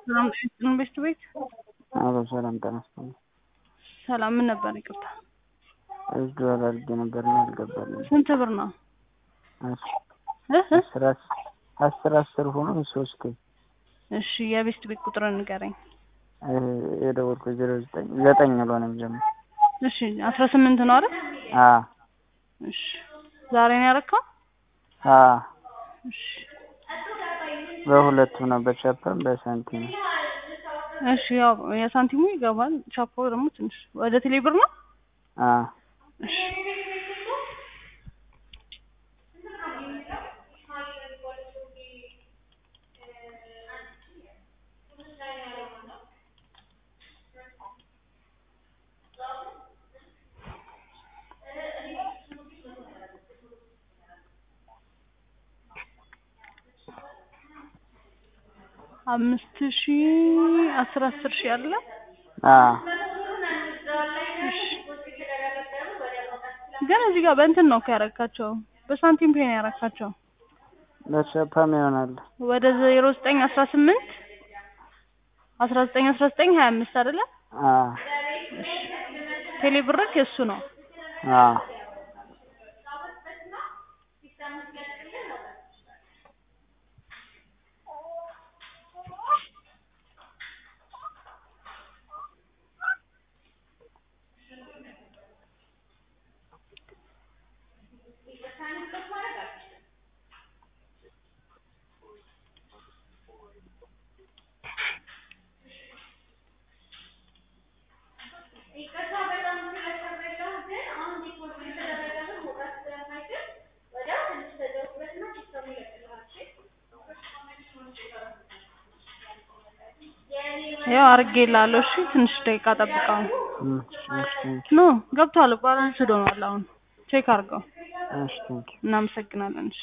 ሰላም ጤና ቤት ቤት አሎ ሰላም ጤና ይስጥልኝ። ሰላም ምን ነበር? ይቅርታ እጅ አድርጌ ነበር እና አልገባልኝም። ስንት ብር ነው? እሺ እ እ አስር አስ- አስር አስር ሆኖ ሶስት እሺ የቤት ቤት ቁጥርን ንገረኝ። የደወልኩት ዜሮ ዘጠኝ ዘጠኝ ብሎ ነው የሚጀምር። እሺ አስራ ስምንት ነው አይደል? አ እሺ ዛሬ ነው ያረካው? አ እሺ በሁለቱም ነው በቻፓም በሳንቲም እሺ ያው የሳንቲሙ ይገባል። ቻፓው ደግሞ ትንሽ ወደ ቴሌ ብር ነው። አ እሺ አምስት ሺ አስር አስር ሺ አለ። አ እሺ ግን እዚህ ጋር በእንትን ነው እኮ ያረካቸው በሳንቲም ፔ ነው ያረካቸው በቻፓም ይሆናል። ወደ ዜሮ ዘጠኝ አስራ ስምንት አስራ ዘጠኝ አስራ ዘጠኝ ሀያ አምስት አይደለ? አ ቴሌ ብርክ የእሱ ነው። አ ያው አርጌላለሁ። እሺ ትንሽ ደቂቃ ጠብቀው። እም፣ እሺ ቴንክ ኖ ገብቷል። ባላንስ ሆኗል። አሁን ቼክ አድርገው። እሺ ቴንክ እናመሰግናለን። እሺ